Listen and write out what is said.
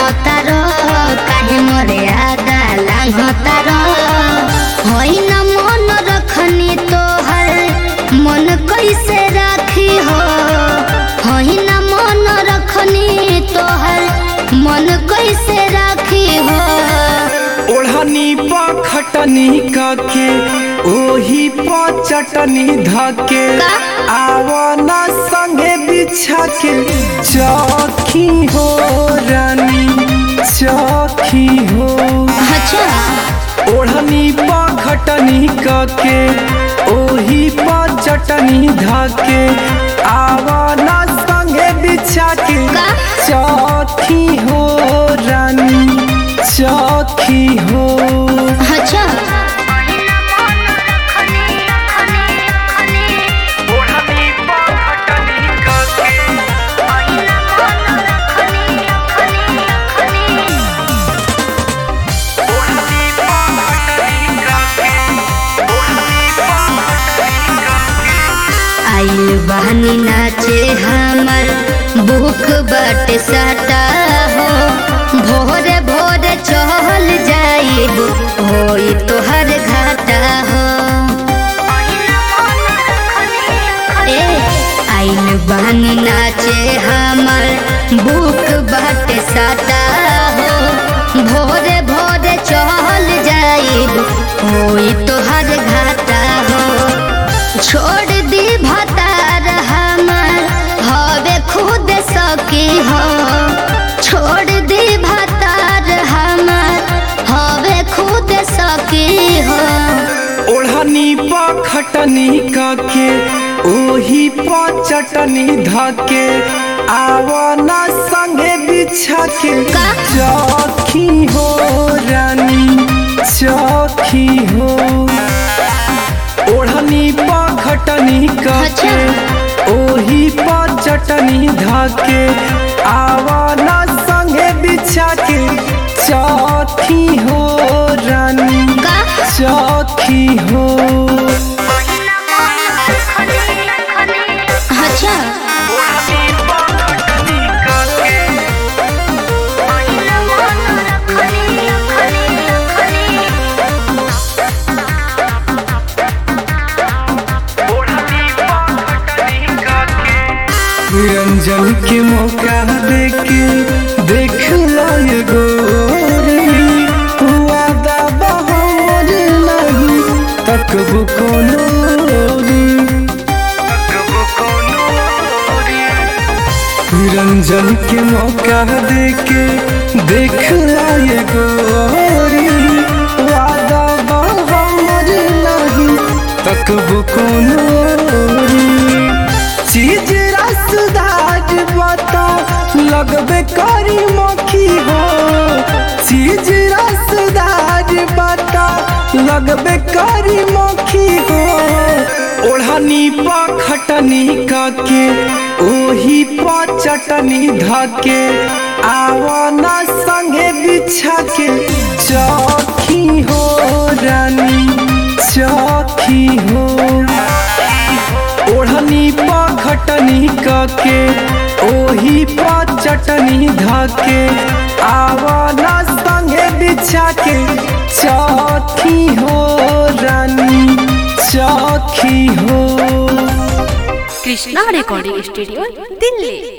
तारो काहे मोरे आदा लांघ तारो होई न मन रखनी तोहर मन कैसे राखी हो होई न मन रखनी तोहर मन कैसे राखी हो ओढ़नी प खटनी के ओही प चटनी धके का? आवना संगे बिछा के चौखी हो रानी चौखी हो अच्छा ओढ़नी प खटनी के ओही प चटनी धके आवना संगे बिछा के का? चौखी हो रानी चौखी हो अच्छा आइल बहनी नाचे हमर भूख बट सटा हो भोरे भोरे चहल जाइब होई तोहर घाटा हो ए आइल बहनी नाचे हमर भूख बट सटा हो भोरे भोरे चहल जाइब होई तोहर घाटा हो छोड़ दी भतार हमर हवे खुद सकी हो छोड़ दी भतार हमर हवे खुद सकी हो ओढ़नी प खटनी के ओही प चटनी धके आवना संगे बिछा के का? चौखी हो रानी चौखी हो ओढ़नी प खटनी के अच्छा। ओही प चटनी धके आवना संगे बिछा के चौखी हो रानी का? चौखी हो अच्छा निरंजन के मौका देके देख लाए गोरी वादा बहर नहीं तकबो कोनो री। निरंजन के मौका देके देख लाए गोरी वादा बहर नहीं तकबो कोनो री। चीज रसदार बता लगबे करी मखी हो चीज रसदार बता लगबे करी मखी हो ओढ़नी प खटनी के ओही प चटनी धके आवना संगे बिछा के चौखी हो रानी चौखी हो ओढ़नी प खटनी के ओही प चटनी धके आवना संगे बिछा के चौखी हो रानी चौखी हो কৃষ্ণা রেকর্ডিং স্টুডিও দিল্লি